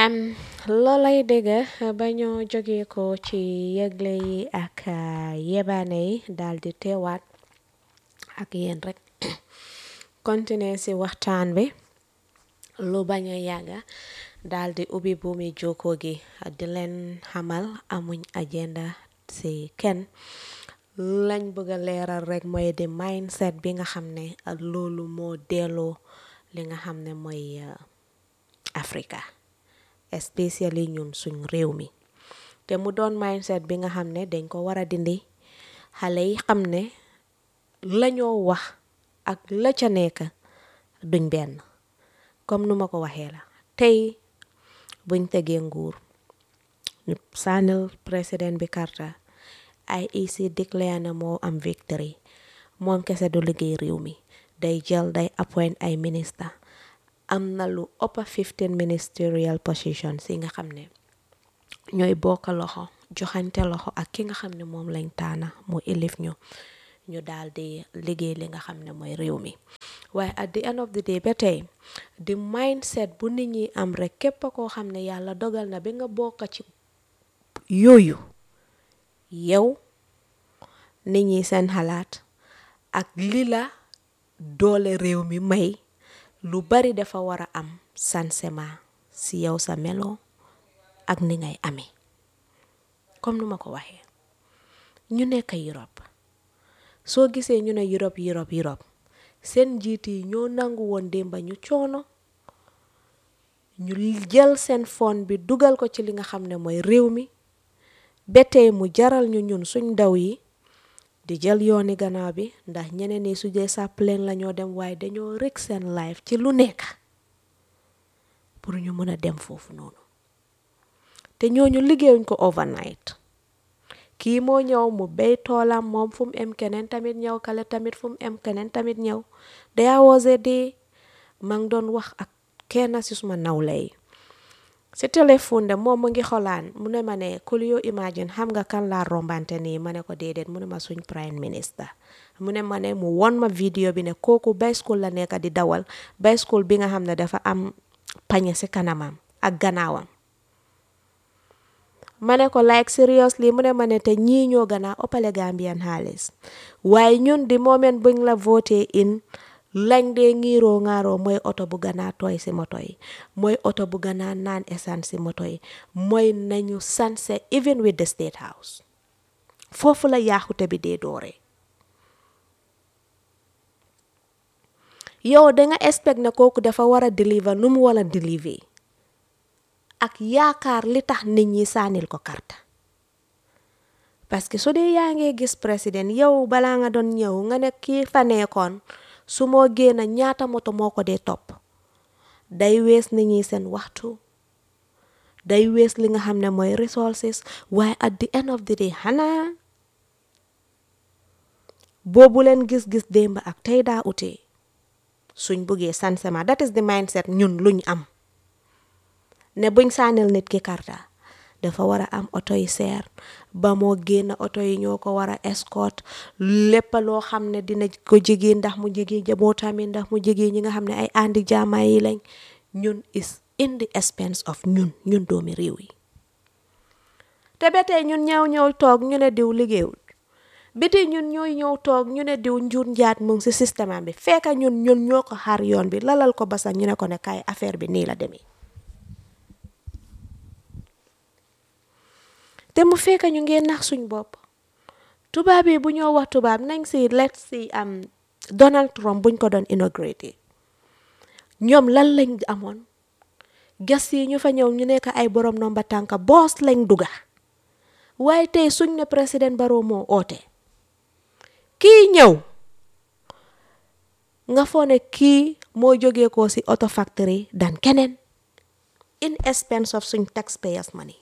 am loolay dégg ba ñoo jógee ko ci yëgle yi ak yebaane yi daal di teewaat ak yéen rek continuer ci waxtaan bi lu bañ a yàgga daal di ubbi buumi jokkoo gi di leen xamal amuñ agenda ci kenn lañ bëgg a leeral rek mooy di mindset bi nga xam ne loolu moo delloo li nga xam ne mooy Africa especially ñun suñ réew mi te mu doon mindset bi nga xam ne dañ ko war a dindi xale yi xam ne lañoo wax ak la ca nekk duñ benn comme nu ma ko waxee la tey buñ tegee nguur ñu sànnil président bi karta IEC déclare na moo am victory moom kese du liggéey réew mi day jël day appoint ay ministre am na lu ëpp 15 ministerial positions yi nga xam ne ñooy bokk loxo joxante loxo ak ki nga xam ne moom lañ taana mu ilif ñu ñu daal di liggéey li nga xam ne mooy réew mi waaye at the end of the day ba tey di mindset bu nit ñi am rek képp koo xam ne yàlla dogal na bi nga bokk ci yooyu yow nit ñi seen xalaat ak li la doole réew mi may lu bari dafa war a am sansement si yow sa melo ak ni ngay amee comme nu ma ko waxee ñu nekk Europe soo gisee ñu ne Europe Europe Europe seen njiit yi ñoo nangu woon démba ñu coono ñu jël seen fond bi dugal ko ci li nga xam ne mooy réew mi ba tey mu jaral ñu ñun suñ ndaw yi di jël yooni gannaaw bi ndax ñeneen ñi su dee sa plane la ñoo dem waaye dañoo rek seen life ci lu nekk pour ñu mën a dem foofu noonu te ñooñu liggéeyuñ ko overnight kii moo ñëw mu béy toolam moom fu mu em keneen tamit ñëw kale tamit fu mu em keneen tamit ñëw there was a day ma ngi doon wax ak kenn si suma nawle yi si téléphone de moom mu ngi xolaan mu ne ma ne kul yoo imagine xam nga kan laa rombante nii ma ne ko déedéet mu ne ma suñ prime minister mu ne ma ne mu won ma vidéo bi ne kooku bicycle la nekk di dawal bicycle bi nga xam ne dafa am pañe si kanamam ak gannaawam ma ne ko like seriously mu ne ma ne te ñii ñoo gën a ëppale Gambian xaalis waaye ñun di moment buñ la voté in lañ dee ngiiroo ngaaroo mooy oto bu gën a tooy si moto yi mooy oto bu gën a naan essence si moto yi mooy nañu sanse even with the state house foofu la yaaxute bi dee dooree yow danga expect ne kooku dafa war a deliver nu mu war a deliver ak yaakaar li tax nit ñi sànnil ko karta parce que su dee yaa ngee gis président yow balaa nga doon ñëw nga ne kii fa nekkoon su moo génn ñaata moto moo ko dee topp day wees nit ñi seen waxtu day wees li nga xam ne mooy resources waaye at the end of the day xanaa boobu leen gis-gis démb ak tey daa utee suñ buggee sansement that is the mindset ñun luñ am ne buñ sànnil nit ki karta dafa war a am oto yi seer ba moo génn oto yi ñoo ko war a escort lépp loo xam ne dina ko jigéen ndax mu jigéen jabootam yi ndax mu jigéen ñi nga xam ne ay andi jaama yi lañ ñun is in the expense of ñun ñun doomi réew yi te ba tey ñun ñëw ñëw toog ñu ne diw liggéeyul biti ñun ñooy ñëw toog ñu ne diw njur njaat mu ngi si système bi fekk ñun ñun ñoo ko xaar yoon bi lalal ko ba sax ñu ne ko ne kaay affaire bi nii la demee te mu fekk ñu ngeen nax suñ bopp tubaab yi bu ñoo wax tubaab nañ si let's si am Donald Trump buñ ko doon inaugurate ñoom lan lañ amoon gas yi ñu fa ñëw ñu nekk ay borom nomba tànka boos lañ duga waaye tey suñ ne président Barrow moo oote kii ñëw nga foo ne kii moo jógee ko si auto factory dan keneen in expense of suñ taxpayers money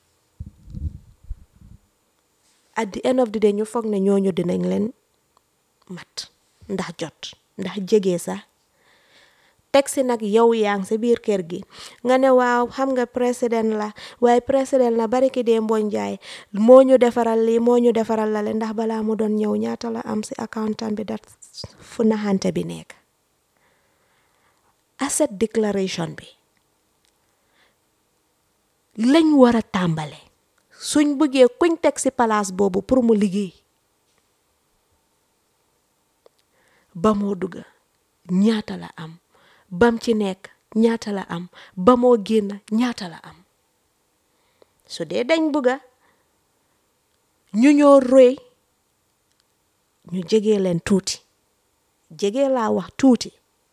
at the end of the day ñu foog ne ñooñu dinañ leen mat ndax jot ndax jege sax teg si nag yow yaa ngi si biir kër gi nga ne waaw xam nga président la waaye président la bari ki dee mbooñ jaay moo ñu defaral lii moo ñu defaral la le ndax balaa mu doon ñëw ñaata la am si accountant bi dat fu naxante bi nekk asset declaration bi lañ war a tàmbale suñ bëggee kuñ teg ci palaas boobu pour mu liggéey ba moo dugga ñaata la am bam ci nekk ñaata la am ba moo génn ñaata la am su dee dañ bëgga ñu ñoo roy ñu jege leen tuuti jege laa wax tuuti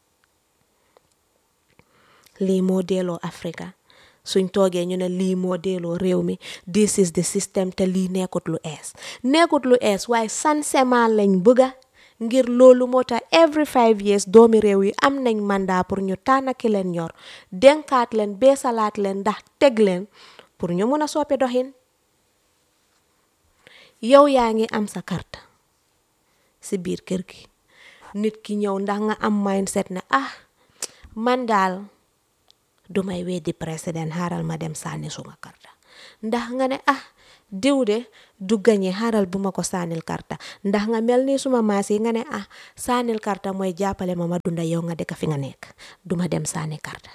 lii moo delloo Afrika suñ toogee ñu ne lii moo delloo réew mi this is the system te lii nekkut lu ees nekkut lu ees waaye sansement lañ bëgga ngir loolu moo tax every five years doomi réew yi am nañ mandat pour ñu tànn ki leen ñor denkaat leen beesalaat leen ndax teg leen pour ñu mun a soppi doxin yow yaa ngi am sa carte si biir kër gi nit ki ñëw ndax nga am mindset ne ah man daal du may weddi président xaaral ma dem sànni suma karta ndax nga ne ah diw de du gañe xaaral bu ma ko sànnil karta ndax nga mel ni suma maas yi nga ne ah sànnil karta mooy jàppale ma ma dunda yow nga dëkk fi nga nekk duma dem sànni karta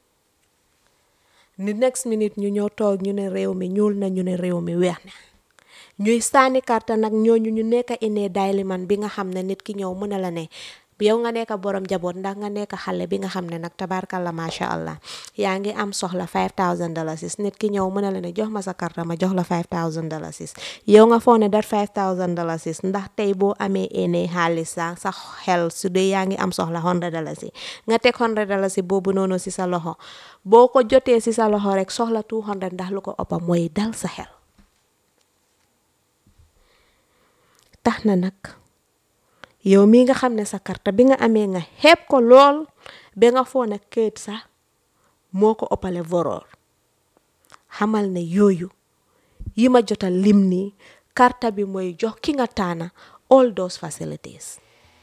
ni next minute ñu ñëw toog ñu ne réew mi ñuul na ñu ne réew mi weex na ñuy sànni karta nag ñooñu ñu nekk inee dayli man bi nga xam ne nit ki ñëw mën a la ne yow nga nekk borom jaboot ndax nga nekk xale bi nga xam ne nag tabarkalla macha allah yaa ngi am soxla 5000 dalasis nit ki ñëw mën a la ne jox ma sa karta ma jox la 5000 dalasis yow nga foog ne dat 5000 dalasis ndax tey boo amee ene xaalis sa sa xel su dee yaa ngi am soxla 100 dalasi nga teg 100 dalasi boobu noonu si sa loxo boo ko jotee si sa loxo rek soxla 200 ndax lu ko ëppa mooy dal sa xel tax na nag yow mii nga xam ne sa karta bi nga amee nga xeeb ko lool ba nga foo ne këyit sax moo ko ëppale voroor xamal ne yooyu yi ma jotal lim nii karta bi mooy jox ki nga taana all those facilities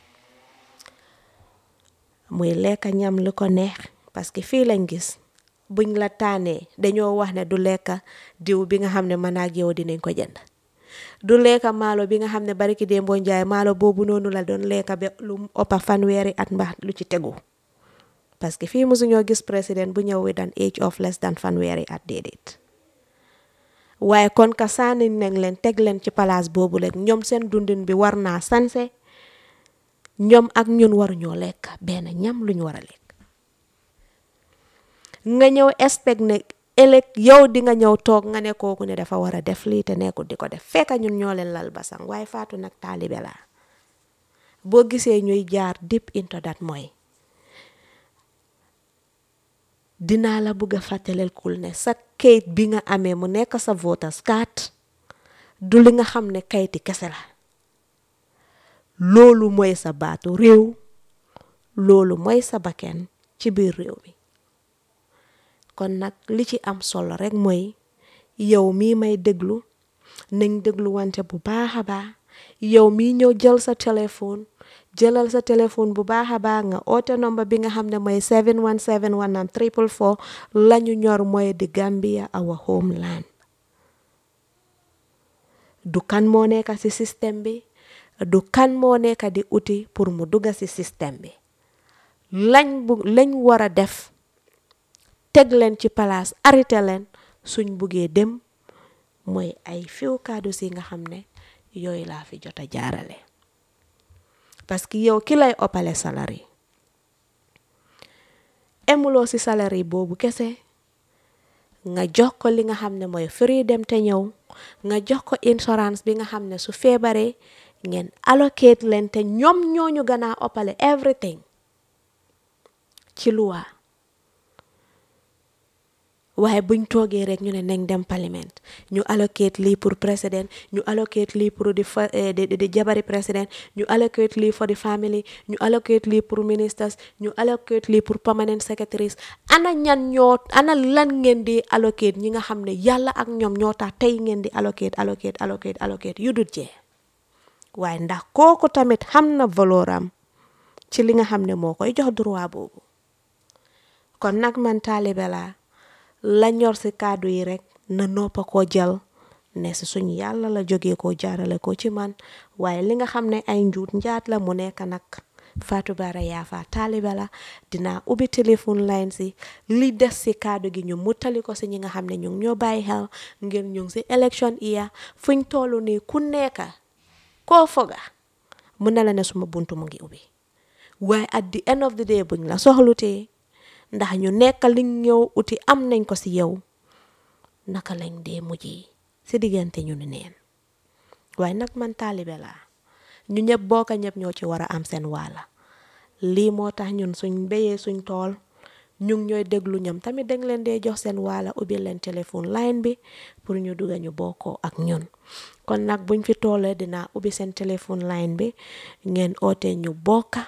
muy lekka ñam lu ko neex parce que fii lañ gis buñ la taanee dañoo wax ne du lekka diw bi nga xam ne man ak yow dinañ ko jënd du lekka maalo bi nga xam ne bariki démboo njaay maalo boobu noonu la doon lekka ba lu ëppa fanweeri at mbaax lu ci tegu parce que fii mosuñoo gis président bu ñëw with an age of less than fanweeri at déedéet waaye kon ka saani nañ leen teg leen ci palaas boobu rek ñoom seen dundin bi war naa sanse ñoom ak ñun waruñoo lekk benn ñam lu ñu war a lekk nga ñëw expect ne ëllëg yow di nga ñëw toog nga ne kooku ne dafa war a def lii te nekkul di ko def fekk ñun ñoo leen lal basang waaye faatu nag taalibe laa boo gisee ñuy jaar deep into that mooy dinaa la bëgg a fàttaleel kul ne sa kayit bi nga amee mu nekk sa voters card du li nga xam ne kayiti kese la loolu mooy sa baatu réew loolu mooy sa bakken ci biir réew mi kon nag li ci am solo rek mooy yow mii may déglu nañ déglu wante bu baax a baax yow mii ñëw jël sa téléphone jëlal sa téléphone bu baax a baax nga oote nomba bi nga xam ne mooy 7171 triple four lañu ñor mooy di Gambia our homeland du kan moo nekk ci système bi du kan moo nekk di uti pour mu dugga ci système bi lañ bu lañ war a def teg leen ci palaas arrêté leen suñ buggee dem mooy ay fiw kaddu si nga xam ne yooyu laa fi jot a jaarale parce que yow ki lay oppale salari emuloo si salari boobu kese nga jox ko li nga xam ne mooy free dem te ñëw nga jox ko insurance bi nga xam ne su feebaree ngeen allocate leen te ñoom ñooñu gën a oppale everything ci luwa waaye buñ toogee rek ñu ne nañ dem parlement ñu allocate lii pour président ñu allocate lii pour di fa di jabari président ñu allocate lii for the family ñu allocate lii pour ministers ñu allocate lii pour permanent secretaries ana ñan ñoo ana lan ngeen di allocate ñi nga xam ne yàlla ak ñoom ñoo tax tey ngeen di allocate allocate allocate allocate yu dul jee waaye ndax kooku tamit xam na valeur am ci li nga xam ne moo koy jox droit boobu kon nag man taalibe laa la ñor si kàddu yi rek na noppa koo jël ne si suñ yàlla la jógee koo jaarale ko ci man waaye li nga xam ne ay njuut njaat la mu nekk nag Fatou Bara Yaafa taalibe la dinaa ubbi téléphone line si li des si kaddu gi ñu muttali ko si ñi nga xam ne ñu ngi ñoo bàyyi xel ngir ñu ngi si élection iya fuñ toll nii ku nekka koo foga mun na la ne suma buntu mu ngi ubbi waaye at the end of the day buñ la soxlutee ndax ñu nekk liñ ñëw uti am nañ ko si yow naka lañ dee mujjee si diggante ñu ni neen waaye nag man taalibe laa ñu ñëpp bokka ñëpp ñoo ci war a am seen waala lii moo tax ñun suñ béyee suñ tool ñu ngi ñooy déglu ñoom tamit dañ leen dee jox seen waala ubbi leen téléphone line bi pour ñu dugga ñu bokkoo ak ñun kon nag buñ fi toolee dinaa ubbi seen téléphone line bi ngeen oote ñu bokka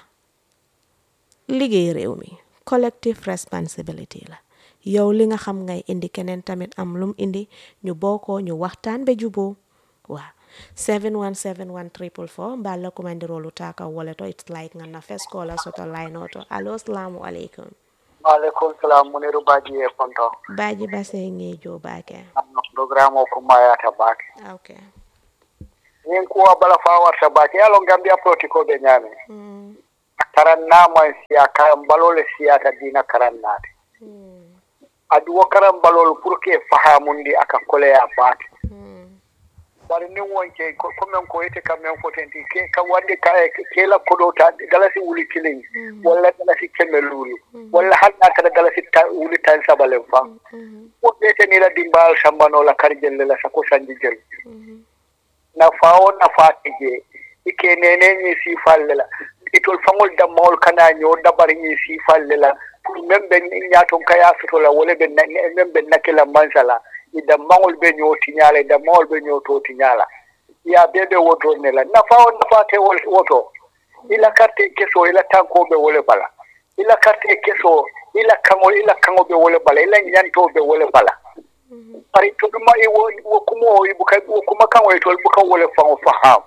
liggéey réew mi collective responsibility la yow li nga xam ngay indi keneen tamit am lum indi ñu bokkoo ñu waxtaan ba juboo waaw 7171444 mballa kumandirolu taka woleto it's like nga na first caller soto line oto allo assalamu alaikum Waalaikum salam muniru baji e konto baji base ngejo bake anno programme o ko mayata baake okay min kuwa bala fa warta baake yalo gambia proti ko ɓe ñaami mm. karannaman siya karan balole siyata dina karannade Mm. adu wo karan balol pour que fahamundi aka koleya baake Mm. bari nin wonke ko- komen ko yete kammen fotenti ke ka wande ka kela koɗota dalasi wuli kilin walla dalasi kemme luulu walla hanna kada dalasi ta- wuli tan sabalen fa Mhm. woɓɓetenila dimbal sambanola karjellela sako sanji jel Mhm. nafawo nafate je ike nene ñi sifalle la itol fangol dammawol kana ño dabar ñi sifalle la pour même ɓe ñaton kaya sotola wala ɓe même ɓe nakila mansala i dammawol ɓe ño tiñala i dammawol ɓe ño to tiñala ya be ɓe woto ne la nafawo nafate wol- woto ila carte keso ila tankoɓe wole bala ila carte keso ila kaŋo ila kaŋo ɓe wole bala ila ñantoɓe wole bala bari to ɗuma i wo wo kuma o ibuka wo kuma kan o tol buka wole fango faham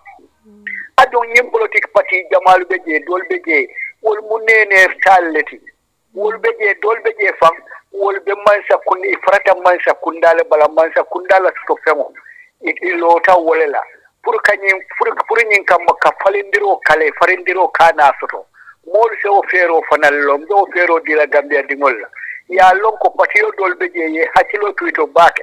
adon ñim politique parti jamalu be je dol be je wol mu nene talleti wol be je dol be je fam wol be mansa kun i farata mansa kundale bala mansa kundala to fengo i i lota wole la pour kañin pour pour ñin kam ka falindiro kale farindiro kana soto moolu se o feero fanal lom ɓe o feero dila gambia dingol la ya lon ko patio dol be je ye hakkilo tuito baake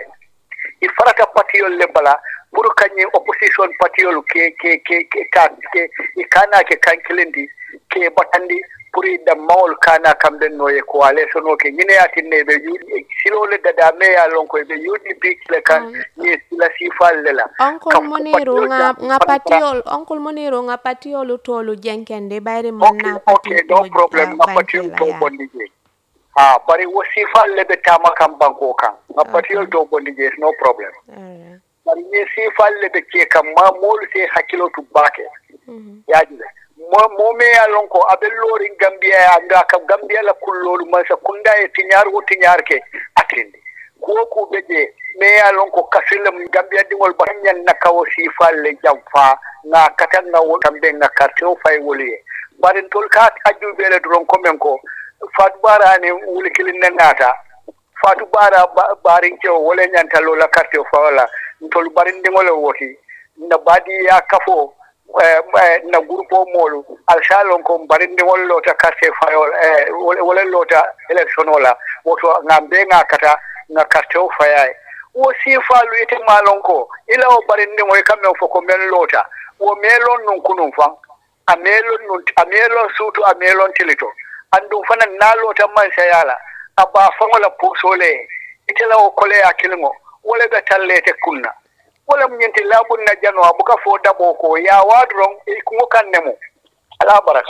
i farata patiyol le bala pour kañum opposition patiyol ke ke ke ke ka ke i kana ke kankilindi ke batandi pour i dammawol kana kamɓen noye ko ale sono ke ñineyatinne ɓe yuɗi silole dada meya lon koye ɓe yuɗi pikle kan ye sila sifalle la Uncle Kam ko Moniru patiyol nga jam- nga pan- patiol Uncle Moniru nga patiolu tolu jenkende bayri man ok na ok pati no problem nga patiyol to ya. bondi je ha bari wo sifalle ɓe tama kam banko kan nga patiyol to bondi je no problem Alright. bari ni sifalle ɓe ke kam ma moolu se hakkilo tu baake Mhm. yaajile mo mo meya lon ko aɓe loori gambiya ya nga kam gambiya la kullolu man sa kunda e tiñaar wo tiñaar ke atindi kuwo kuɓe je meya lon ko kasille mum gambiya ɗingol ba ñan nakawo sifalle jam fa nga kata nga wo kamɓe nga carte o fay woliye barin tol ka ajjuɓele doron commen ko fatou barani wuli kilin ne naata fatou bara barinke o wole ñantalola carte o fawala tol barindiŋole woti na baadiya kafo eh, eh, na groupe o moolu alsalon ko barindiŋol loota carte fayol eh, wole wole loota élection o la woto ŋa mbe ŋa kata ŋa carte o fayaye wo siifaalu ite maalon ko ila o barindiŋo e kammen fo ko men loota wo meelon nun kunun fan a meelon nun a meelon suutu a meelon tilito andum fana naa loota man sayala a baa faŋo la puusole ite la o koleya kiliŋo wole ɓe tallete kunna wala mu ñinti laabun na jano a buka fo dabo ko ya waduron e kuŋo kan nemo ala baraka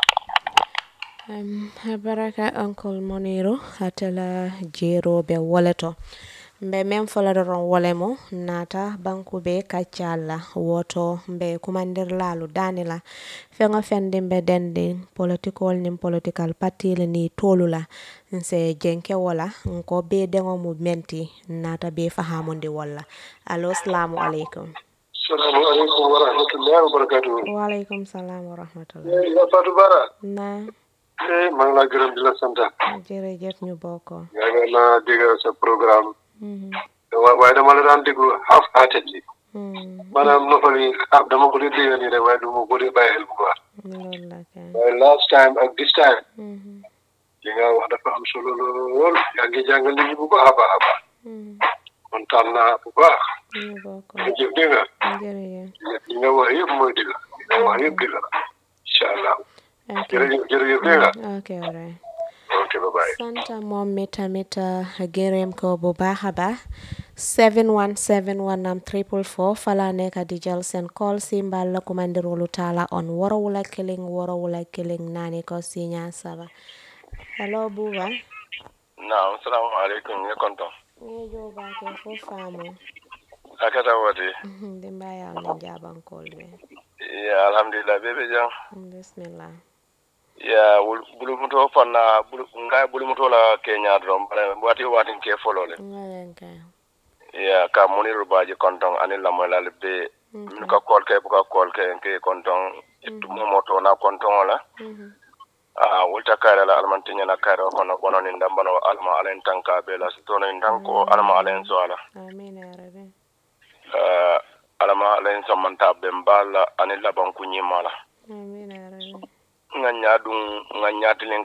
Um, baraka Uncle Moniru atala jeroɓe woleto mbe men foladoron wolemo nata bankuɓe kaccalla woto mbe kumandirlalu danila feŋo fendi mbe dendi politikol nin political partile ni tolula nse jenke wola nko be deŋo mu menti nata be fahamundi wolla allo salamu aleykum Assalamu alaikum wa rahmatullahi wa barakatuhu. waaleykum salam wa rahmatullah Ya Fatou Bara. na Eh, maa ngi laa gërëm di la sant. jërëjëf ñu bokko Yaa ngi naa dégg sa programme. Mhm, Wa- waaye dama la daan déglu half heartedly. Hmm. maanaam noppal yi ah dama ko dee dégg nii rek waaye du ma ko dee bàyyi xel bu baax loolu la kay. waaye last time ak this time Mhm. li nga wax dafa am solo lool yaa ngi jàngal nit ñi bu baax a baax a baax Hmm. kontaan naa bu baax ñu bokk. jërëjëf dégg nga jërëjëf. li nga wax yëpp mooy dëgg li nga wax yëpp dëgg la incha allah ok. jërëjëf jërëjëf dégg nga ok alright. ok bye bye santa moom mi tamit uh, gërëm ko bu baax a baax 7171 am triple four fala nekk di jël seen call si mbal la kumandirulu taala on worowula kiling worowula kiling nani ko siña saba hello buba naam salaamaaleykum ñu konton nge jo bake fo faamu akata wote dimba yaw ne jabankol be ya alhamdulillah bebe jang bismillah ya wul- bulumuto fanna bulu nga bulumuto la kenya dron bare wati wati ke folole ngalen kay ya ka muniru baji konton ani la moy be min ka kol ke bu ka kol ke ke konton itu momoto na konton la Mhm. a wulta kare la almantinya na kare kono bono ni ndambano alma alen tanka be la sitono ndanko alma alen so ala amin ya rabbi uh, alama alen so manta be mbala ani laban kunyima la amin ya rabbi nga ñaadum nga ñaatilen